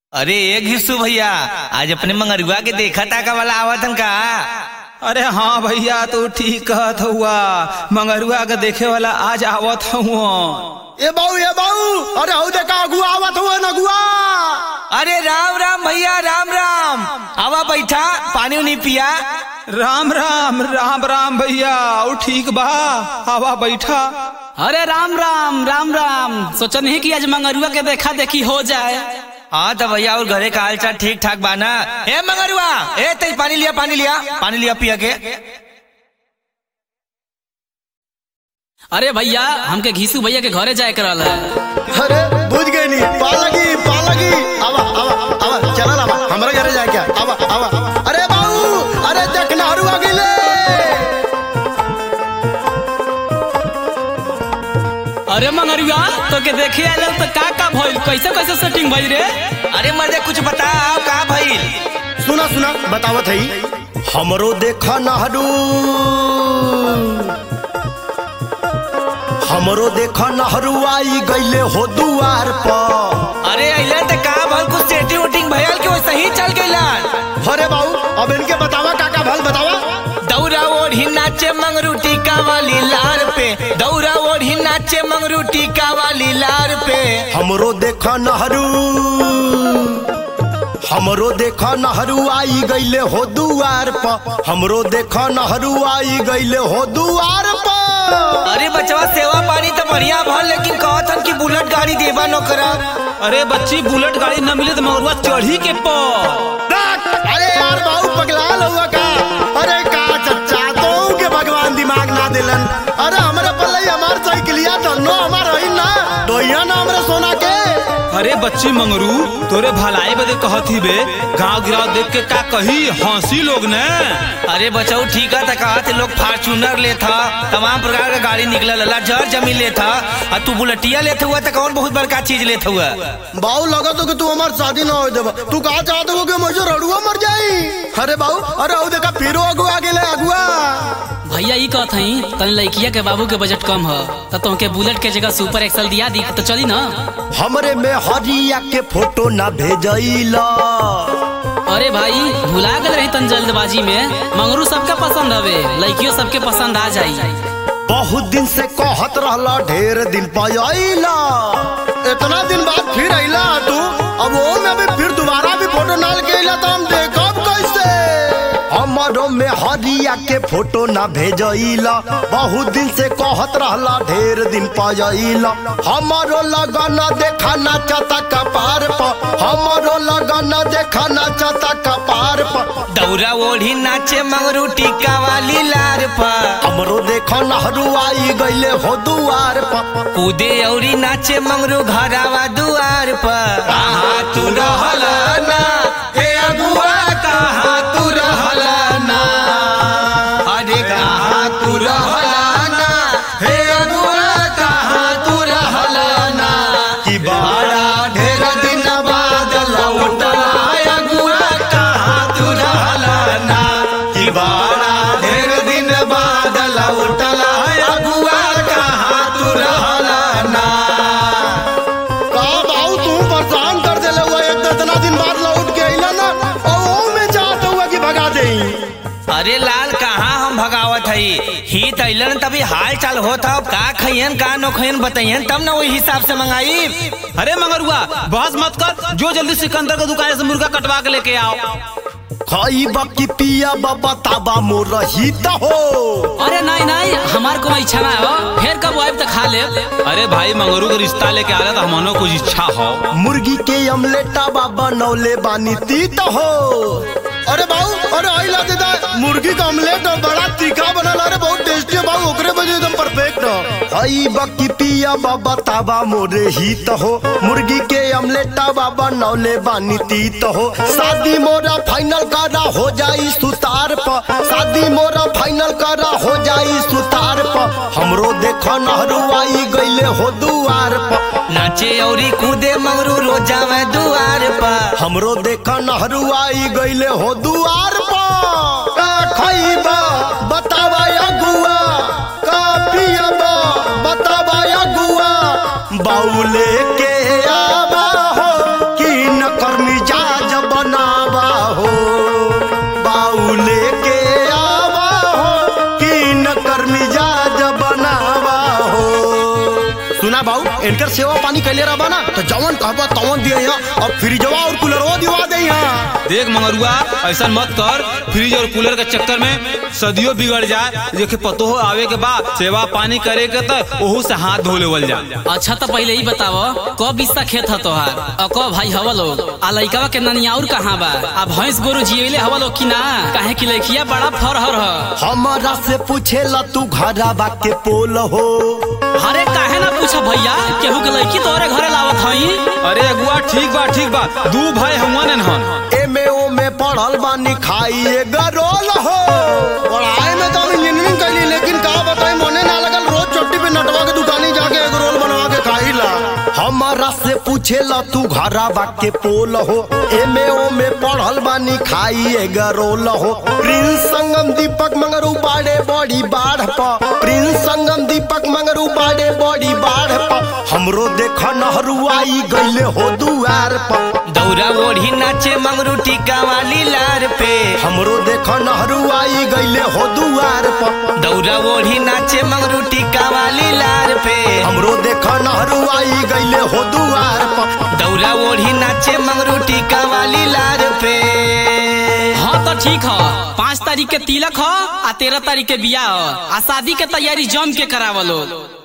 अरे एक घिसू भैया आज अपने मंगरुआ के देखा ताका वाला आवत हन का अरे हाँ भैया तू ठीक कहत हुआ मंगरुआ के देखे वाला आज आवत हुआ ए बाऊ ए बाऊ अरे हऊ देखा अगुआ आवत हुआ नगुआ अरे राम राम भैया राम राम आवा बैठा पानी उनी पिया राम राम राम राम भैया और ठीक बा आवा बैठा अरे राम राम राम राम सोचन ही कि आज मंगरुआ के देखा देखी हो जाए हाँ तो भैया और घरे का हाल चाल ठीक ठाक बाना ए मंगरुआ ए तेज पानी लिया पानी लिया पानी लिया पिया के अरे भैया हमके घीसू भैया के घरे जाए करल है अरे बुझ गई नी पालगी पालगी आवा आवा आवा चला आवा हमरा घरे जाए क्या आवा आवा अरे बाऊ अरे देख नहरू आ गइले अरे मंगरुआ तो के देखे आयल तो का का भइल कैसे कैसे सेटिंग भइल रे अरे मर्दे कुछ बता का भइल सुना सुना बतावत हई हमरो देखा नहरू हमरो देखा नहरू आई गइले हो दुआर पर अरे अइला तो का भल कुछ सेटिंग उटिंग भयल के वैसे ही चल गइला अरे बाऊ अब इनके बतावा काका भल बतावा दौरा ओढ़ी नाचे मंगरू टीका वाली लार पे दौरा ओढ़ी नाचे मंगरू टीका वाली लार पे हमरो देखा नहरू हमरो देखा नहरू आई गइले हो दुआर पर हमरो देखा नहरू आई गइले हो दुआर पर अरे बचवा सेवा पानी तो बढ़िया भल लेकिन कहत हन कि बुलेट गाड़ी देबा न करा अरे बच्ची बुलेट गाड़ी न मिले तो मंगरुआ चढ़ी के पर देख, अरे यार बाबू पगलाल हुआ का अरे का चच्चा तो के भगवान दिमाग ना दिलन अरे हमरे पल्ले हमार साइकिलिया धनो हमार हई ना दोइया ना हमरे सोना के अरे बच्ची मंगरू तोरे भलाई बदे कहत ही बे गांव गिराव देख के का कही हंसी लोग ने अरे बचाऊ ठीक है कहत लोग फॉर्चूनर लेता तमाम प्रकार का गाड़ी निकलल ला जर जमीन लेता और तू बुलेटिया लेता हुआ तो कौन बहुत बड़का चीज लेता हुआ बाऊ लगा तो कि तू हमार शादी ना हो देबा तू कहा चाहते हो कि मुझे रड़ुआ मर जाई अरे बाऊ अरे ओ देखा फिरो अगुआ गेले अगुआ भैया ई कहत हई तनी लड़किया के बाबू के बजट कम ह तो तुमके बुलेट के जगह सुपर एक्सल दिया दी तो चली ना हमरे में हरिया के फोटो ना भेजइला अरे भाई भुला गए रही तन जल्दबाजी में मंगरू सबके पसंद हवे लड़कियों सबके पसंद आ जाई बहुत दिन से कहत रहला ढेर दिन पाइला इतना दिन बाद फिर अइला तू अब वो में भी फिर दोबारा भी फोटो नाल के अइला तो हम देखब कैसे हमरो में हरिया के फोटो ना भेजइला बहुत दिन से कहत रहला ढेर दिन पाइला हमारो लगन देखा नाचता कपार पर हमारो लगन देखा नाचता कपार पर दौरा ओढ़ी नाचे मंगरू टीका वाली लार पर हमरो देखा नहरू आई गइले हो दुआर पर कूदे औरी नाचे मंगरू घरावा दुआर पर कहाँ तू रहला ना हे अगुआ कहाँ तू रहला ना अरे कहाँ तू रहला ना हे अगुआ कहाँ तू रहला ना कि बड़ा ढेर दिन बाद लौटला अगुआ कहाँ तू रहला ना कि बड़ा ढेर दिन बाद लौटला अगुआ कहाँ तू रहला ना का बाऊ तू परेशान कर देले हुआ एक तो इतना दिन बाद लौट के अइला ना और वो में चाहत हुआ कि भगा देई अरे लाल कहाँ हम भगावत हई ही तैलन तभी हाल चाल होत हौ का खइयन का नो खइयन बताइयन तब ना वही हिसाब से मंगाई अरे मंगरुआ बहस मत कर जो जल्दी सिकंदर के दुकान से मुर्गा कटवा के लेके आओ खाई बाकी पिया बाबा ताबा मोर रही त हो अरे नहीं नहीं हमार कोनो इच्छा ना हो फिर कब आइब तो खा ले अरे भाई मंगरू के रिश्ता लेके आ रहा तो हमनो कुछ इच्छा हो मुर्गी के अमलेटा बाबा नौले बानी ती त हो अरे बाऊ अरे आइला दे दा मुर्गी का ऑमलेट बड़ा तीखा बनल अरे बहुत टेस्टी है बाऊ ओकरे वजह एकदम परफेक्ट हई बाकी पिया बाबा ताबा मोरे ही त हो मुर्गी के अमलेटा बाबा नौले बानी ती त हो शादी मोरा फाइनल करा हो जाई सुतार पर शादी मोरा फाइनल करा हो जाई सुतार पर हमरो देखो नहरू आई गइले हो दुआर पर नाचे औरी कूदे मंगरू रोजावे दुआर पर हमरो देखा नहरू आई गइले हो दुआर पर का खइबा बतावा अगुआ का पियबा बतावा अगुआ बाउले के आवा हो कि न करनी इनकर सेवा पानी कैले रहा ना तो जवन कहबा तवन दिए यहाँ और फ्रिजवा और कूलरवा दिवा दे यहाँ देख मंगरुआ ऐसा मत कर फ्रिज और कूलर के चक्कर में सदियों बिगड़ जाए देखे पतो हो आवे के बाद सेवा पानी करे के तो ओहू से हाथ धो लेवल जा अच्छा तो पहले ही बताओ कब बिस्ता खेत है तोहार और कब भाई हवा लोग आ लइकावा के ननियाउर कहाँ बा आ भैंस गोरु जियले हवा लोग की ना काहे की लइकिया बड़ा फरहर ह हमारा से पूछे ला तू घरवा के पोल हो अरे काहे ना पूछा भैया केहू के लइकी तोरे घरे लावत हई अरे अगुआ ठीक बा ठीक बा दू भाई हुआ ने हन एमे ओ में पढ़ल बानी खाई गरोल हो पढ़ाई में तो हम इंजीनियरिंग कैली लेकिन का बताई मने ना लगल रोज चट्टी पे नटवा के दुकानी जाके एग रोल बनवा के खाई ला हमारा से पूछे ला तू घरवा के पोल हो एमे ओ में पढ़ल बानी खाई गरोल हो प्रिंस संगम दीपक मंगरू बाड़े बड़ी बाढ़ प प्रिंस संगम दीपक मंगरू बाड़े बड़ी बाढ़ प हमरो देख नहरुआई गईले हो दुआर पर दौरा ओढ़ी नाचे मंगरू टीका वाली लार पे हमरो देख नहरुआई गईले हो दुआर पर दौरा ओढ़ी नाचे मंगरू टीका वाली लार पे हमरो देख नहरुआई गईले हो दुआर पर दौरा ओढ़ी नाचे मंगरू टीका वाली लार पे हाँ तो ठीक है पाँच तारीख के तिलक ह आ तेरह तारीख के बियाह ह आ शादी के तैयारी जम के करावलो